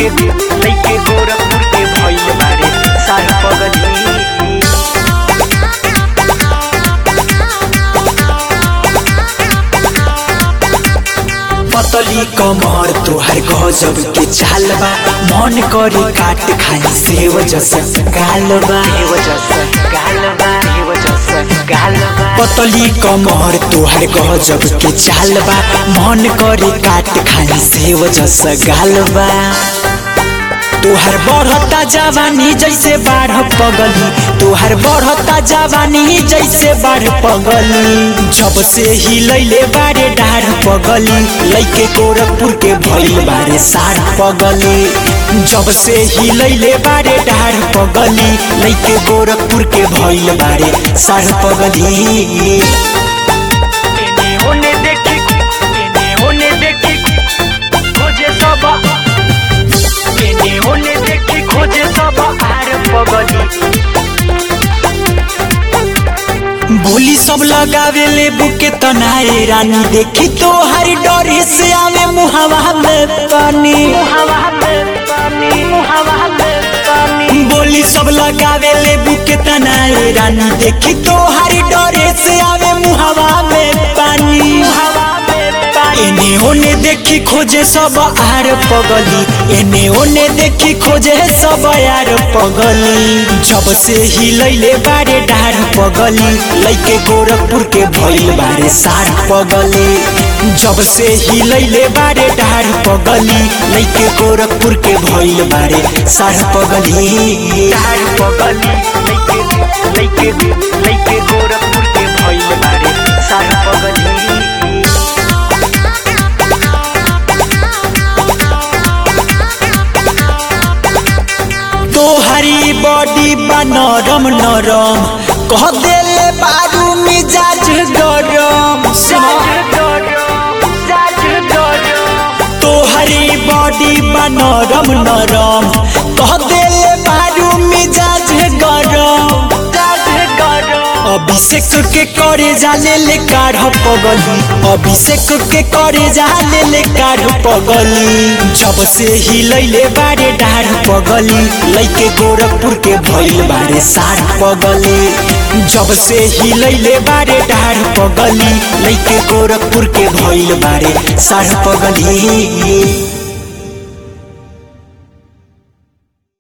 लइके लइके गोरखपुर के भइल बारे सार पगली पतली कमर तोहर गजब के चाल बा मन करे काट खाई सेव जस गाल बा हे वजह से गाल बा हे वजह से गाल बा पतली कमर तोहर गजब के चाल बा मन करे काट खाई सेव जस गाल बा तोहर बढ़ता जवानी जैसे बाढ़ पगली तोहर बढ़ता जवानी जैसे बाढ़ पगली जब से ही लैले बारे डाढ़ पगली लैके गोरखपुर के भइल बारे सार पगली जब से ही लैले बारे डाढ़ पगली लैके गोरखपुर के भइल बारे सार पगली एने ओने देखी एने ओने देखी खोजे सब एने ओने देखी खोजे सब आर पगली बोली सब लगावे ले बुके तनाए रानी देखी तो हर डरे से आवे मुहावा में पानी हवा में पानी हवा में पानी बोली सब लगावे ले बुके तनाए रानी देखी तो हर डरे से आवे मुहावा में पानी हवा में पानी एने ओने देखी खोजे सब आर पगली एने ओने देखी खोजे सब यार पगली जब से ही लैले बारे डार पगली लैके गोरखपुर के भइल बारे सार पगली जब से ही लैले बारे डार पगली लैके गोरखपुर के भइल बारे सार पगली कार पगली लइके लइके लइके गोरखपुर के भइल बारे सार पगली तोहरी बॉडी बा नरम नरम कह देले बारू मिजाज गरम साज डरो साज डरो तोहरी बॉडी बा नरम नरम कह देले बारू मिजाज गरम साज डरो अभिषेक के करे जाले ले काढ़ पगली अभिषेक के करे जाले ले काढ़ पगली जब से ही लैले बारे डाढ़ पगली लैके गोरखपुर के भइल बारे सार पगली जब से ही लैले बारे डाढ़ पगली लैके गोरखपुर के भइल बारे सार पगली